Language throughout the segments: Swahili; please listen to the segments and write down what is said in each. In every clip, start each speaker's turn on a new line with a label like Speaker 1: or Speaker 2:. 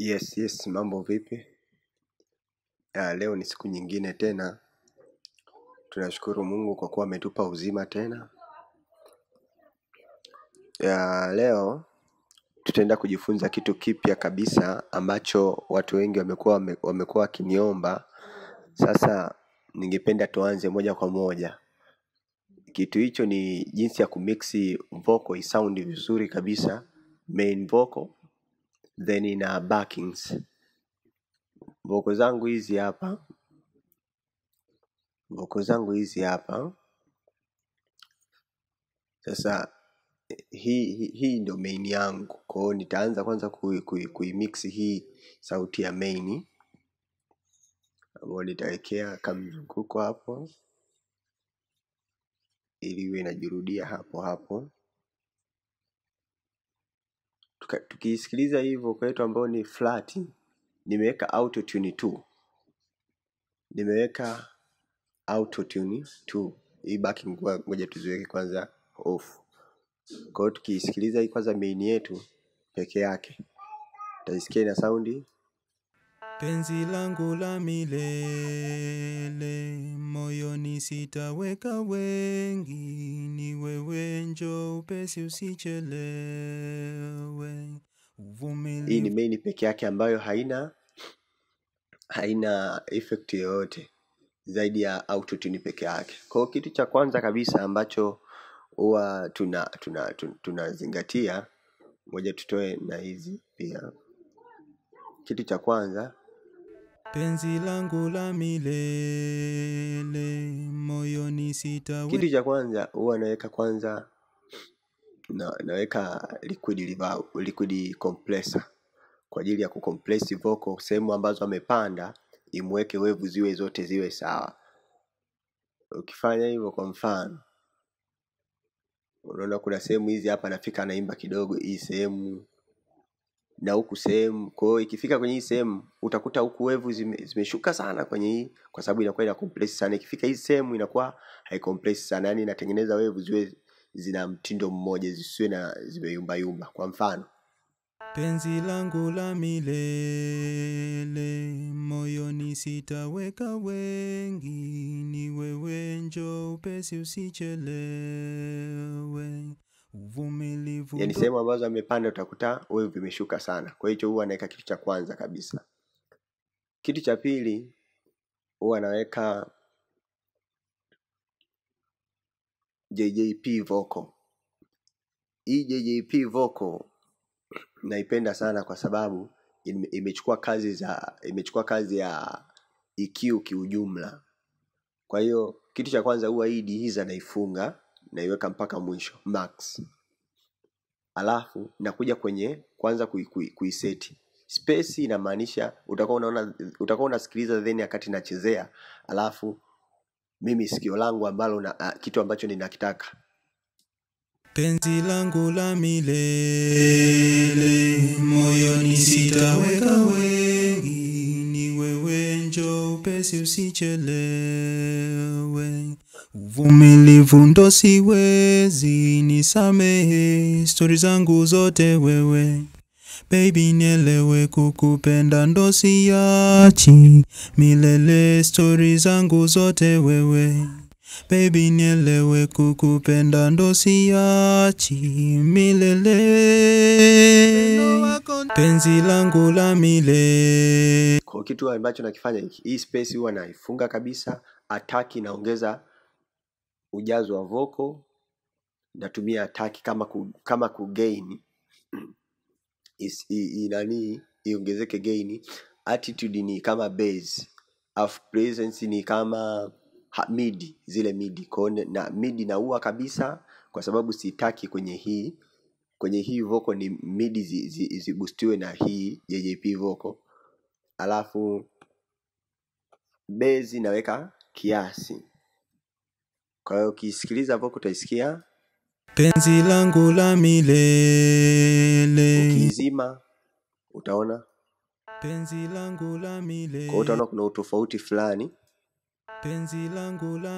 Speaker 1: Yes, yes, mambo vipi? Ya, leo ni siku nyingine tena. Tunashukuru Mungu kwa kuwa ametupa uzima tena. Ya, leo tutaenda kujifunza kitu kipya kabisa ambacho watu wengi wamekuwa wame- wamekuwa wakiniomba. Sasa ningependa tuanze moja kwa moja. Kitu hicho ni jinsi ya kumixi vocal isound vizuri kabisa, main vocal then na backings. Vocal zangu hizi hapa, vocal zangu hizi hapa. Sasa hii hii hii ndio main yangu kwa hiyo nitaanza kwanza kui, kui, kuimix hii sauti ya main ambayo nitawekea kamzunguko hapo ili iwe inajirudia hapo hapo Tuka- tukiisikiliza hivyo kwetu ambayo ni flat nimeweka autotune tu nimeweka autotune tu hii backing ngoja ngoja tuziweke kwanza off kwa hiyo tukiisikiliza hii kwanza main yetu peke yake utaisikia ina saundi
Speaker 2: Penzi langu la milele, moyoni sitaweka wengi, ni wewe njo upesi usichelewe,
Speaker 1: hii ni
Speaker 2: uvumilivu
Speaker 1: main peke yake ambayo haina haina effect yoyote zaidi ya autotune peke yake kwa hiyo kitu cha kwanza kabisa ambacho huwa tuna tuna tun- tunazingatia moja tutoe na hizi pia kitu cha kwanza
Speaker 2: Penzi langu la milele, moyoni sitaweka
Speaker 1: kitu cha kwanza huwa naweka kwanza na, naweka liquid reverb, liquid compressor kwa ajili ya kucompress vocal sehemu ambazo amepanda imweke wevu ziwe zote ziwe sawa ukifanya hivyo kwa mfano unaona kuna sehemu hizi hapa nafika anaimba kidogo hii sehemu na huku sehemu kwa hiyo ikifika kwenye hii sehemu utakuta huku wevu zime, zimeshuka sana kwenye hii kwa sababu inakuwa ina compress sana ikifika hii sehemu inakuwa haicompress sana yani inatengeneza wevu ziwe zina mtindo mmoja zisiwe na zimeyumbayumba kwa mfano
Speaker 2: Penzi langu la milele, moyoni sitaweka wengi, ni wewe njo upesi usichelewe, uvumilivu
Speaker 1: yani
Speaker 2: ndo
Speaker 1: sehemu ambazo amepanda utakuta wevu vimeshuka sana kwa hiyo huwa naweka kitu cha kwanza kabisa kitu cha pili huwa naweka JJP vocal hii JJP vocal naipenda sana kwa sababu ime- imechukua kazi za imechukua kazi ya EQ kiujumla kwa hiyo kitu cha kwanza huwa hii dihiza naifunga naiweka mpaka mwisho max alafu nakuja kwenye kwanza kui, kui, kuiseti space inamaanisha utakuwa unaona utakuwa unasikiliza then wakati nachezea alafu mimi sikio langu ambalo na, a, kitu ambacho ninakitaka
Speaker 2: Penzi langu la milele, moyoni sitaweka wengi, ni wewe njo upesi usichelewe, uvumilivu ndo siwezi, nisamehe stori zangu zote wewe Baby nielewe kukupenda ndo siachi milele stori zangu zote wewe Baby nielewe kukupenda ndo siachi milele penzi langu la milele
Speaker 1: kwa kitu ambacho nakifanya hiki hii space huwa naifunga kabisa ataki naongeza ujazo wa vocal natumia ataki kama ku, kama kugain is- i- i- nani iongezeke gain attitude ni kama bass alafu presence ni kama ha, midi zile midi kwao na midi naua kabisa kwa sababu sitaki kwenye hii kwenye hii vocal ni midi zibustiwe zi, zi zibustiwe na hii JJP vocal alafu bezi naweka kiasi kwa hiyo ukisikiliza vocal utaisikia
Speaker 2: penzi langu la milele
Speaker 1: ukiizima utaona
Speaker 2: penzi langu la
Speaker 1: kwa hiyo
Speaker 2: milele
Speaker 1: utaona kuna utofauti fulani
Speaker 2: penzi langu la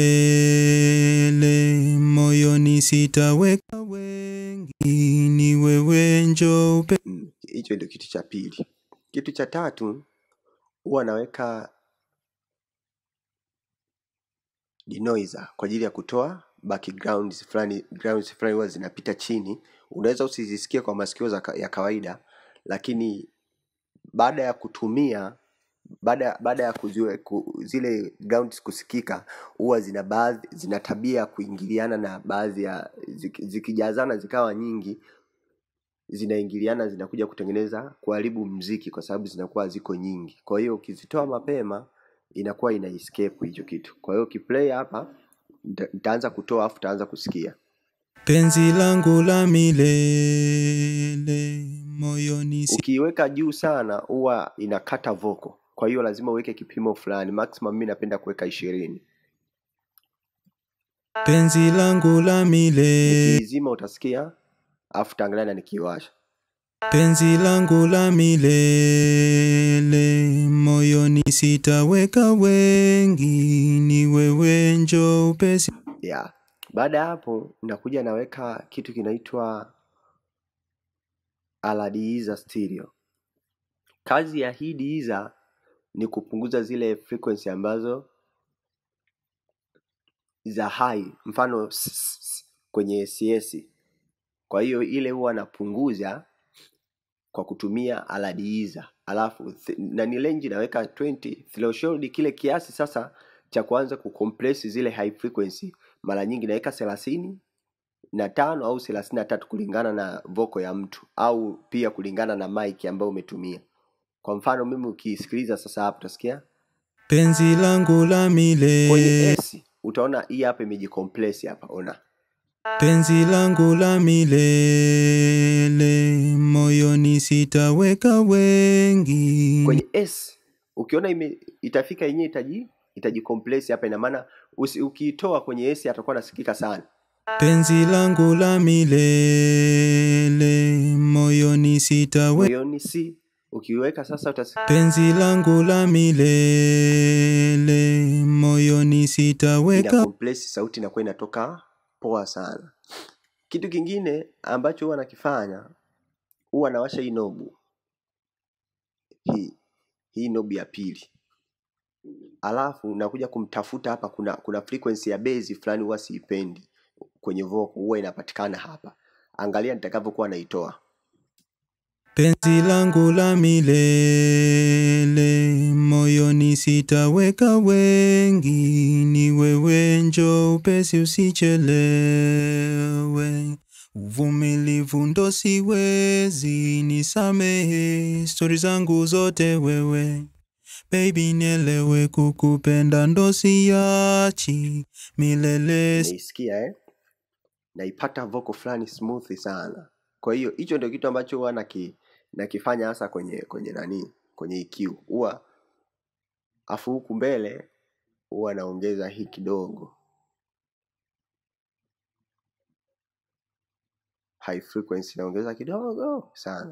Speaker 2: milele moyoni sitaweka wengi ni wewe njo upe
Speaker 1: Mm, hicho ndio kitu cha pili kitu cha tatu huwa naweka denoiser kwa ajili ya kutoa backgrounds fulani grounds fulani huwa zinapita chini unaweza usizisikie kwa masikio za ka- ya kawaida lakini baada ya kutumia baada baada ya kuziwe, ku, zile grounds kusikika huwa zina baadhi zina tabia ya kuingiliana na baadhi ya zik- zikijazana zikawa nyingi zinaingiliana zinakuja kutengeneza kuharibu mziki kwa sababu zinakuwa ziko nyingi kwa hiyo ukizitoa mapema inakuwa ina escape hicho kitu kwa hiyo ukiplay hapa nita- nitaanza kutoa afu utaanza kusikia
Speaker 2: penzi langu la milele moyoni si
Speaker 1: ukiiweka juu sana huwa inakata voko kwa hiyo lazima uweke kipimo fulani maximum mi napenda kuweka ishirini
Speaker 2: penzi langu la milele
Speaker 1: nikiizima utasikia afu taangalia na nikiiwasha
Speaker 2: penzi langu la milele moyoni sitaweka wengi ni wewe njo upesi
Speaker 1: yeah. baada ya hapo nakuja naweka kitu kinaitwa aladiiza stereo kazi ya hii diiza ni kupunguza zile frequency ambazo za high mfano s- s- s- kwenye cs kwa hiyo ile huwa napunguza kwa kutumia aladiiza alafu th- na ni range naweka 20 threshold kile kiasi sasa cha kuanza kucompress zile high frequency mara nyingi naweka thelathini na tano au thelathini na tatu kulingana na voko ya mtu au pia kulingana na mic ambayo umetumia kwa mfano mimi ukisikiliza sasa hapa utasikia
Speaker 2: penzi langu la
Speaker 1: kwenye
Speaker 2: milele
Speaker 1: s utaona hii hapa imejicompress hapa ona
Speaker 2: penzi langu la milele moyoni sitaweka wengi
Speaker 1: kwenye s ukiona ime, itafika yenyewe itaji itajicompress hapa ina maana usi- ukiitoa kwenye s atakuwa nasikika sana
Speaker 2: penzi langu la milele moyoni sitaweka
Speaker 1: moyoni si ukiweka sasa utasikia
Speaker 2: penzi langu la milele moyoni sitaweka
Speaker 1: ina compress sauti inakuwa inatoka poa sana kitu kingine ambacho huwa nakifanya huwa nawasha hii nobu hii hii nobu ya pili alafu nakuja kumtafuta hapa kuna kuna frequency ya bezi fulani huwa siipendi kwenye vocal huwa inapatikana hapa angalia nitakavyokuwa naitoa
Speaker 2: penzi langu la milele moyoni sitaweka wengi ni wewe njo upesi usichelewe uvumilivu ndo siwezi nisamehe stori zangu zote wewe Baby nielewe kukupenda ndo siachi milele
Speaker 1: naisikia eh? naipata vocal fulani smooth sana kwa hiyo hicho ndio kitu ambacho huwa naki, nakifanya hasa kwenye kwenye nani kwenye EQ huwa afu huku mbele huwa naongeza hii kidogo high frequency naongeza kidogo sana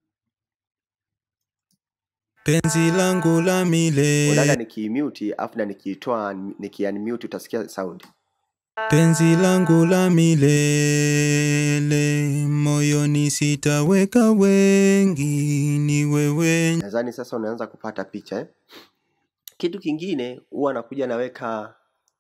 Speaker 2: penzi langu la
Speaker 1: unataka
Speaker 2: milele
Speaker 1: nikiimute afu na nikiitoa nikiunmute utasikia sound
Speaker 2: penzi langu la milele moyoni sitaweka wengi ni wewe
Speaker 1: nadhani sasa unaanza kupata picha eh? kitu kingine huwa nakuja naweka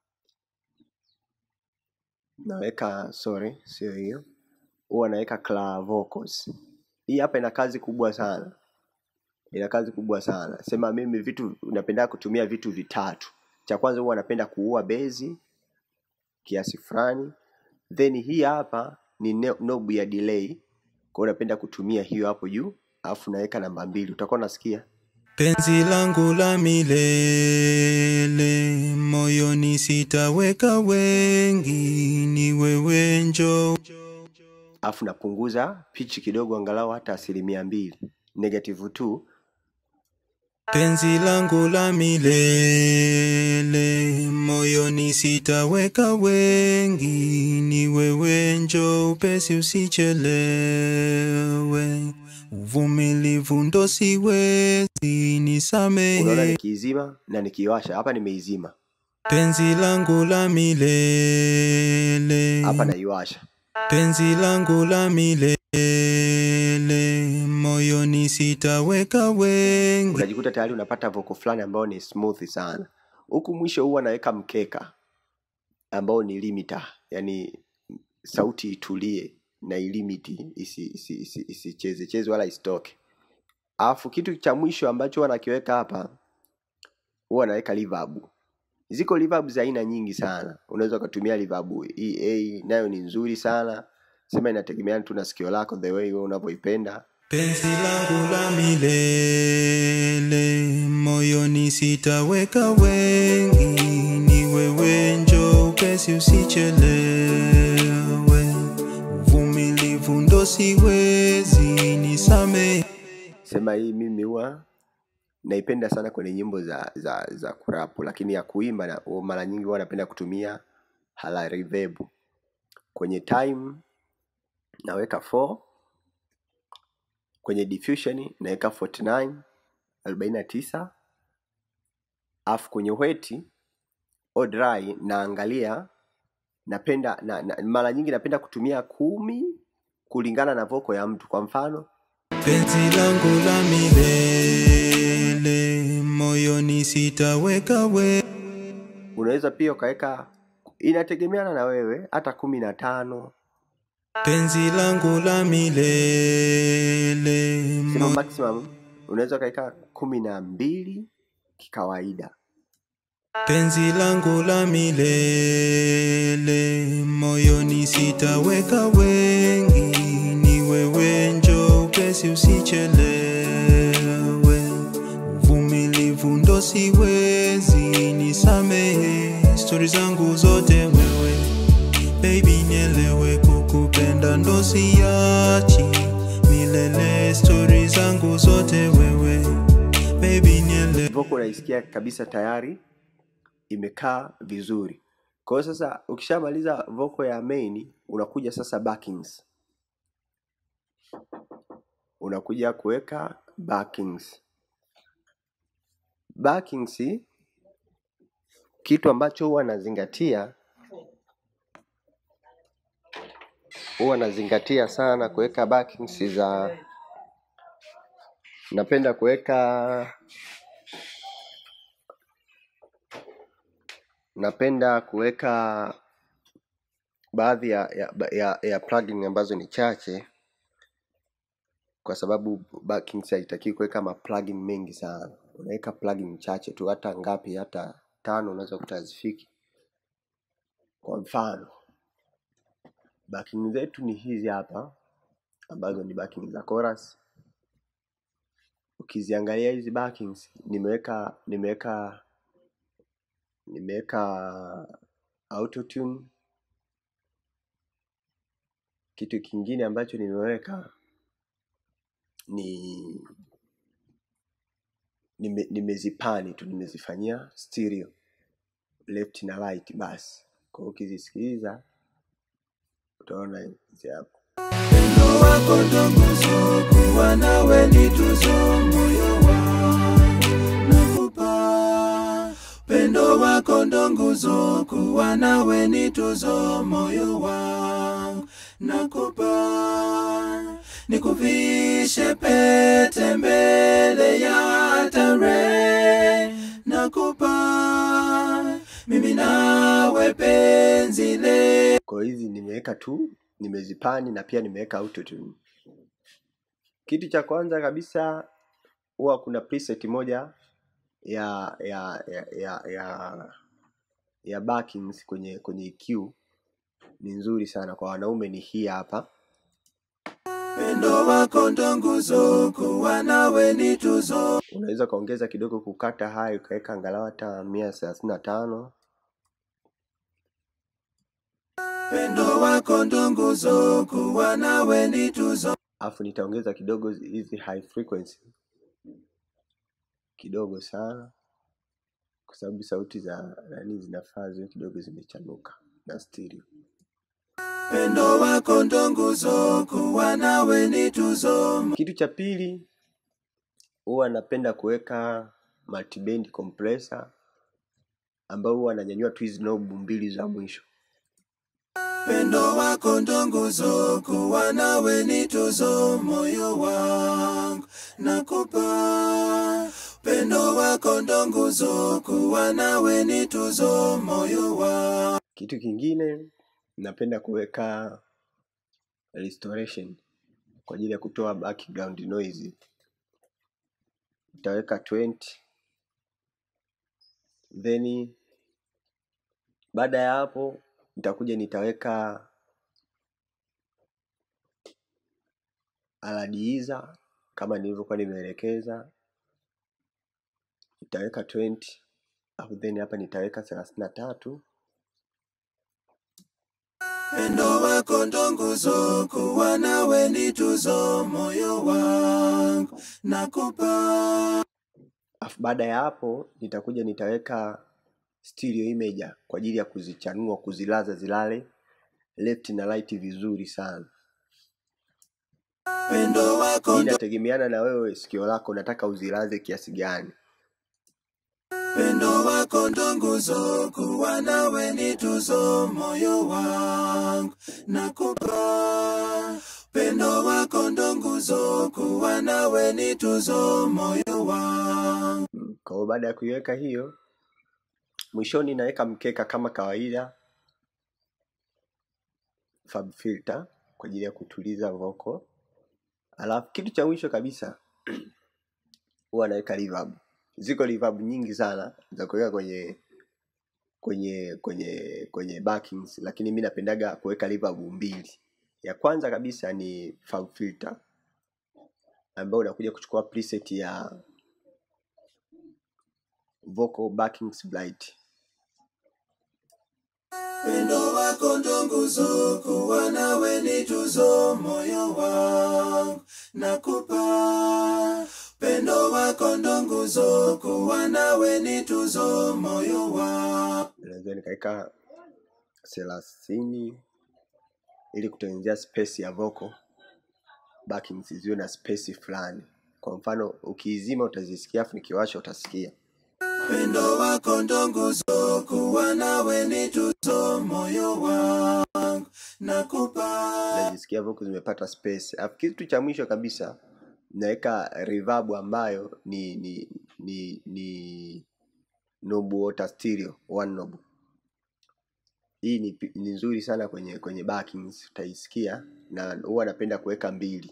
Speaker 1: naweka sorry sio hiyo huwa naweka clear vocals hii hapa ina kazi kubwa sana ina kazi kubwa sana sema mimi vitu napenda kutumia vitu vitatu cha kwanza huwa napenda kuua bezi kiasi fulani then hii hapa ni ne- knob ya delay kwa hiyo napenda kutumia hiyo hapo juu alafu naweka namba mbili utakuwa unasikia
Speaker 2: penzi langu la milele moyoni sitaweka wengi ni wewe njo
Speaker 1: alafu napunguza pitch kidogo angalau hata asilimia mbili negative 2
Speaker 2: penzi langu la milele moyoni sitaweka wengi ni wewe njo upesi usichelewe uvumilivu ndo siwezi
Speaker 1: unaona
Speaker 2: nisamehe
Speaker 1: nikiizima na nikiiwasha hapa nimeizima
Speaker 2: penzi langu la milele
Speaker 1: hapa naiwasha
Speaker 2: penzi langu la milele moyoni moyoni sitaweka wengi
Speaker 1: unajikuta tayari unapata voko fulani ambayo ni smooth sana huku mwisho huwa naweka mkeka ambao ni limiter yani sauti itulie na ilimiti isicheze isi, isi, isi isicheze- cheze wala isitoke alafu kitu cha mwisho ambacho huwa nakiweka hapa huwa naweka reverb ziko reverb za aina nyingi sana unaweza ukatumia reverb ea nayo ni nzuri sana sema inategemeana tu na sikio lako the way wewe unavyoipenda
Speaker 2: penzi langu la milele moyoni sitaweka wengi ni wewe njo upesi usichelewe uvumilivu ndo siwezi nisame
Speaker 1: sema hii mimi huwa naipenda sana kwenye nyimbo za za za kurapu lakini ya kuimba na, mara nyingi huwa napenda kutumia hala reverb kwenye time naweka 4 kwenye diffusion naweka 49 49 alafu kwenye weti au dry naangalia napenda na, na, mara nyingi napenda kutumia kumi kulingana na voko ya mtu kwa mfano
Speaker 2: penzi langu la milele moyoni sitaweka we
Speaker 1: unaweza pia ukaweka inategemeana na wewe hata kumi na tano
Speaker 2: penzi langu la milele
Speaker 1: sema
Speaker 2: mo-
Speaker 1: maximum unaweza ukaweka kumi na mbili kikawaida
Speaker 2: penzi langu la milele moyoni sitaweka wengi ni wewe njo upesi usichelewe uvumilivu ndo siwezi nisamehe stori zangu zote wewe baby nielewe kukupenda ndo siachi milele stori zangu zote wewe baby nielewe
Speaker 1: voko unaisikia kabisa tayari imekaa vizuri kwa hiyo sasa ukishamaliza voko ya main unakuja sasa backings unakuja kuweka backings backings kitu ambacho huwa nazingatia huwa nazingatia sana kuweka backings za napenda kuweka napenda kuweka baadhi ya, ya, ya, ya plugin ambazo ni chache kwa sababu backings haitaki kuweka maplugin mengi sana unaweka plugin chache tu hata ngapi hata tano unaweza kuta hazifiki kwa mfano backing zetu ni hizi hapa ambazo ni backing za chorus ukiziangalia hizi backings nimeweka nimeweka nimeweka autotune kitu kingine ambacho nimeweka ni nime, nimezipani tu nimezifanyia stereo left na right basi kwa hiyo ukizisikiliza utaona hizi hapo
Speaker 2: Pendo wako ndo nguzo, kuwa nawe ni tuzo, moyo wangu nakupa. Pendo wako ndo nguzo, kuwa nawe ni tuzo, moyo wangu nakupa. Nikuvishe pete mbele ya tarehe, nakupa. Mimi nawe penzi le
Speaker 1: kwa hiyo hizi nimeweka tu nimezipani na pia nimeweka autotune kitu cha kwanza kabisa huwa kuna preset moja ya ya ya ya ya, ya backings kwenye kwenye EQ ni nzuri sana kwa wanaume ni hii hapa
Speaker 2: Pendo wako ndo nguzo, kuwa nawe ni tuzo.
Speaker 1: unaweza ukaongeza kidogo kukata hai ukaweka angalau hata mia thelathini na tano
Speaker 2: Pendo wako ndo nguzo, kuwa nawe ni tuzo.
Speaker 1: alafu nitaongeza kidogo hizi high frequency kidogo sana kwa sababu sauti za nani zinafaa ziwe kidogo zimechanuka na stereo
Speaker 2: Pendo wako ndo nguzo, kuwa nawe ni tuzo.
Speaker 1: kitu cha pili huwa napenda kuweka multiband compressor ambao huwa ananyanyua tu hizi knob mbili za mwisho
Speaker 2: Pendo wako ndo nguzo, kuwa nawe ni tuzo, moyo wangu nakupa. Pendo wako ndo nguzo, kuwa nawe ni tuzo, moyo wangu.
Speaker 1: Kitu kingine napenda kuweka restoration kwa ajili ya kutoa background noise. Nitaweka 20 then baada ya hapo nitakuja nitaweka aladiiza kama nilivyokuwa nimeelekeza, nitaweka 20 alafu then hapa nitaweka thelathini na tatu
Speaker 2: Pendo wako ndo nguzo, kuwa nawe ni tuzo, moyo wangu nakupa.
Speaker 1: alafu baada ya hapo nitakuja nitaweka stereo imager kwa ajili ya kuzichanua kuzilaza zilale left na right vizuri sana
Speaker 2: Pendo wako
Speaker 1: hii
Speaker 2: ndo
Speaker 1: inategemeana na wewe sikio lako unataka uzilaze kiasi gani
Speaker 2: Pendo wako ndo nguzo, kuwa nawe ni tuzo, moyo wangu nakupa. Pendo wako ndo nguzo, kuwa nawe ni tuzo, moyo wangu.
Speaker 1: Mm, kwa hiyo baada ya kuiweka hiyo mwishoni naweka mkeka kama kawaida fab filter kwa ajili ya kutuliza vocal alafu kitu cha mwisho kabisa huwa naweka reverb ziko reverb nyingi sana za kuweka kwenye kwenye kwenye kwenye backings lakini mi napendaga kuweka reverb mbili ya kwanza kabisa ni fab filter ambayo unakuja kuchukua preset ya vocal backings bright
Speaker 2: Pendo wako ndo nguzo, kuwa nawe ni tuzo, moyo wangu nakupa. Pendo wako ndo nguzo, kuwa nawe ni tuzo, moyo wangu.
Speaker 1: naweza nikaweka thelathini ili kutengenezea space ya vocal backings ziwe na space fulani kwa mfano ukiizima utazisikia afu nikiwasha utasikia
Speaker 2: Pendo wako ndo nguzo, kuwa nawe ni tuzo, moyo wangu nakupa.
Speaker 1: najisikia vocal zimepata space alafu kitu cha mwisho kabisa naweka reverb ambayo ni ni ni ni knob water stereo one knob hii ni, pi- ni nzuri sana kwenye kwenye backings utaisikia na huwa napenda kuweka mbili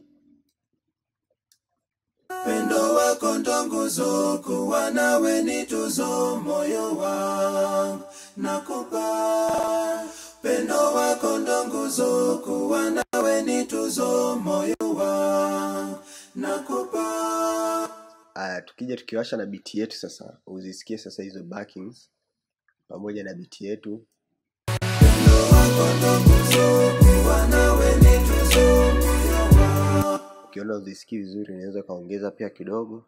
Speaker 2: Pendo wako ndo nguzo, kuwa nawe ni tuzo, moyo wangu nakupa. Pendo wako ndo nguzo, kuwa nawe ni tuzo, moyo wangu nakupa.
Speaker 1: Aya, tukija tukiwasha na biti yetu sasa, uzisikie sasa hizo backings pamoja na biti yetu.
Speaker 2: Pendo wako ndo nguzo, kuwa nawe ni tuzo, moyo wangu.
Speaker 1: Ukiona uzisikii vizuri, unaweza ukaongeza pia kidogo.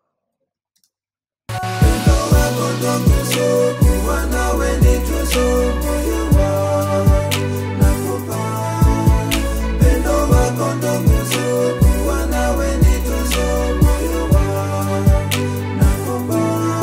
Speaker 2: Pendo wako ndo nguzo, kuwa nawe ni tuzo, moyo wangu nakupa. Pendo wako ndo nguzo, kuwa nawe ni tuzo, moyo wangu nakupa.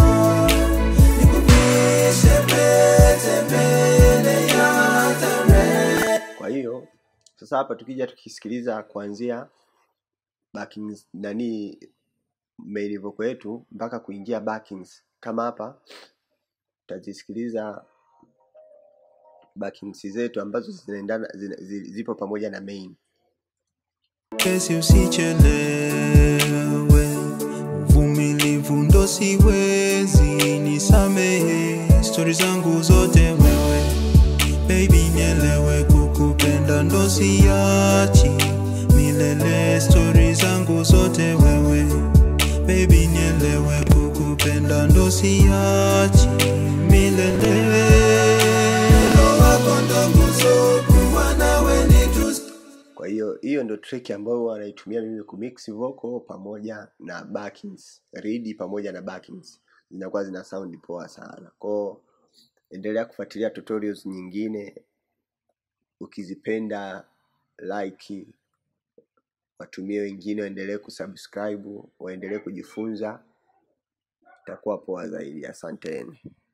Speaker 2: Nikuvishe pete mbele ya tarehe.
Speaker 1: Kwa hiyo sasa hapa tukija tukisikiliza kuanzia backings nani main vocal yetu mpaka kuingia backings, kama hapa utazisikiliza backings zetu ambazo zinaendana zina, zi- zipo pamoja na main.
Speaker 2: kesi usichelewe, uvumilivu ndo siwezi, nisamehe stori zangu zote wewe, baby nielewe, kukupenda ndo siachi milele, stori zangu zote wewe, baby nielewe, kukupenda ndo siachi milele. Ndo wako ndo nguzo, kuwa nawe ni tuzo
Speaker 1: Kwa hiyo hiyo ndio trick ambayo huwa naitumia mimi kumix vocal pamoja na backings, reed pamoja na backings, zinakuwa zina sound poa sana. Kwa endelea kufuatilia tutorials nyingine, ukizipenda like, watumie wengine waendelee kusubscribe, waendelee kujifunza, itakuwa poa zaidi. Asanteni.